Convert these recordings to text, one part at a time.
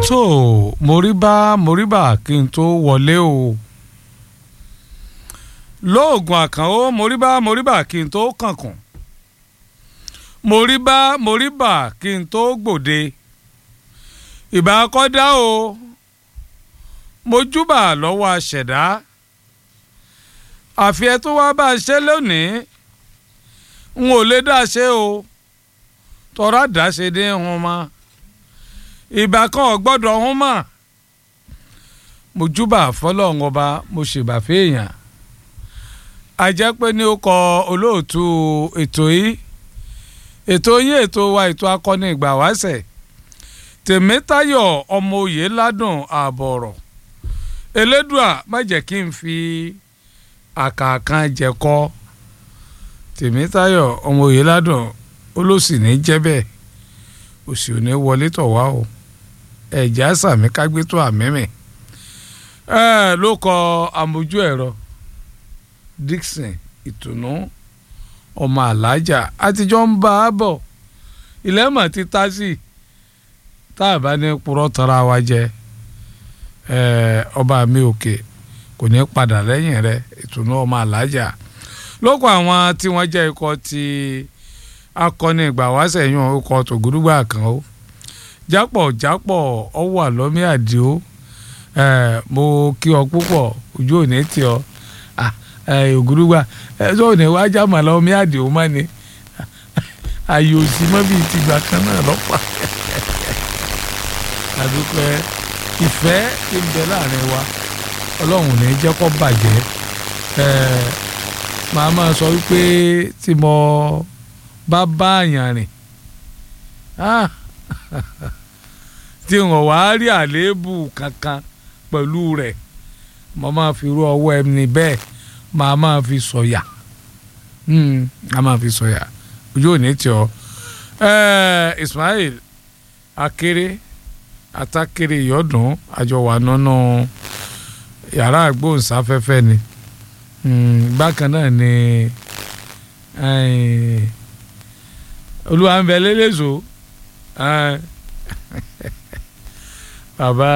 tó moríbá moríbà kí n tó wọlé o lóògùn àkànó moríbá moríbà kí n tó kànkùn moríbá moríbà kí n tó gbòde ìbá kọ́dá o mojúbà lọ́wọ́ aṣẹ̀dá àfi ẹ tó wá bá a ṣe lónìí n ò lè dá ṣe o tọ́ra dá ṣe dé hun mọ́ ìbá kan ò gbọ́dọ̀ hun mọ́ mojúbà fọlọ́run ọba mo ṣèbà fèèyàn àjẹ́ pé ní ó kọ olóòtú ètò yìí ètò yín ètò wa ètò akọni ìgbà wáṣẹ̀ tèmítayọ̀ ọmọ òye ládùn ààbọ̀ ọ̀rọ̀ elédùà má jẹ́ kí n fi àkàkàn jẹ̀kọ́ tèmítayọ̀ ọmọ òye ládùn olóòsì ní jẹ́ bẹ́ẹ̀ òsì ò ní wọlé tọ̀ wá o ẹ̀jẹ̀ àsàmì kágbétó àmẹ́mẹ́ ẹ̀ ló kọ àmójú ẹ̀rọ Dixon ìtùnú ọmọ alájà àtijọ́ ń bá a bọ̀ ilẹ̀ mọ̀ ti tá sí tá a bá ní purọ́ tara wa jẹ ọba mi òkè kò ní padà lẹ́yìn rẹ̀ ìtùnú ọmọ alájà lóko àwọn tí wọ́n jẹ́ ikọ̀ ti akọni ìgbà wáṣẹ̀ yún ikọ̀ tògúdúgbà kan ó jápọ̀ jápọ̀ ọwọ́ àlọ́mí àdìo mo kí ọ púpọ̀ ojú òní tì ọ ògúdúgbà ẹjọ́ òní wá jámà lọ mí àdìo mọ́ ni ààyè òsì mọ́ bíi tìgbà kan náà lọ́pàá àdúpẹ́ ìfẹ́ tí ń bẹ láàrin wa ọlọ́run ní jẹ́ kó bàjẹ́ màá máa sọ wípé tí mo bá bá àyàn rìn tí wọn wá rí àléébù kankan pẹ̀lú rẹ̀ mo máa fi rú ọwọ́ ẹni bẹ́ẹ̀ màá máa fi sọ̀yà màá máa fi sọ̀yà ojú ò ní tì ọ́ Ismail akéré atákéré ìyọ́dún àjọwà nínú yàrá àgbóhùnsáfẹ́fẹ́ ni bákan náà ni olúwa ń bẹ lélẹ́sọ bàbá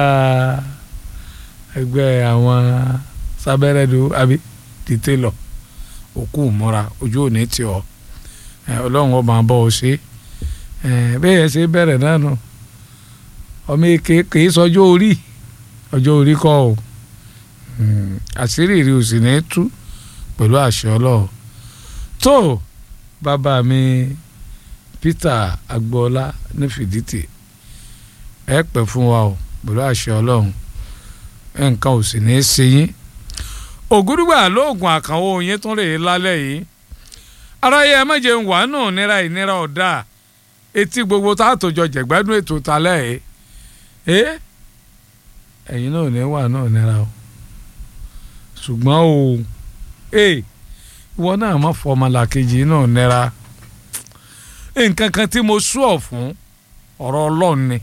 ẹgbẹ́ àwọn sábẹ́rẹ́dù àbí dìtẹ́lọ̀ òkú múra ojú òní tí ọ ọlọ́run ọba bọ́ ọ ṣe bẹ́ẹ̀ yẹn ṣe bẹ̀rẹ̀ náà nù ọmọ èké kìí sọjọ́ orí ọjọ́ orí kọ́ ọ àṣírí rí o sì ní tú pẹ̀lú àṣẹ ọlọ́run tó bàbá mi Peter agboola ní fìdítì ẹ pẹ́ fún wa o pẹ̀lú àṣẹ ọlọ́run nǹkan ò sì ní í ṣe yín ògúdùgbà lóògùn àkànwó yín tún rèé lálẹ́ yìí aráyé ẹ méje ń wà nù nira ìnira ọ̀dà etí gbogbo tá a tó jọ jẹ̀gbádùn ètò talẹ́ yìí ẹ ẹ̀yin náà ní wà náà nira o ṣùgbọ́n o ẹ ìwọ náà má fọ ọmọlàkejì náà nira nǹkan kan tí mo sú ọ̀ fún ọ̀rọ̀ ọlọ́run ni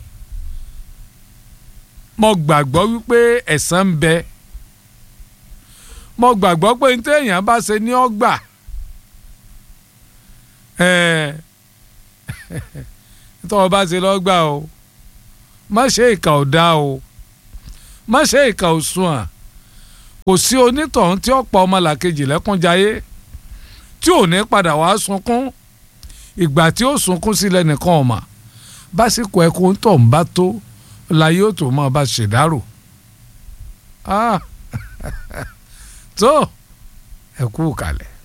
mo gbàgbọ́ wípé ẹ̀san ń bẹ mo gbàgbọ́ pé ní téèyàn bá ṣe ní ọgbà nítorí ọba ṣe lọ́gbà o má ṣe ìkà ò dá o má ṣe ìkà ò sùn à kò sí onítọ̀hún tí ó pa ọmọlàkejì lẹ́kúnjayé tí ò ní padà wá sunkún ìgbà tí ó sunkún sílẹ̀ nìkan ọ̀mà básìkò ẹkún tó ń bá tó láyé ó tó máa bá ṣèdárò tó ẹ kú kalẹ̀.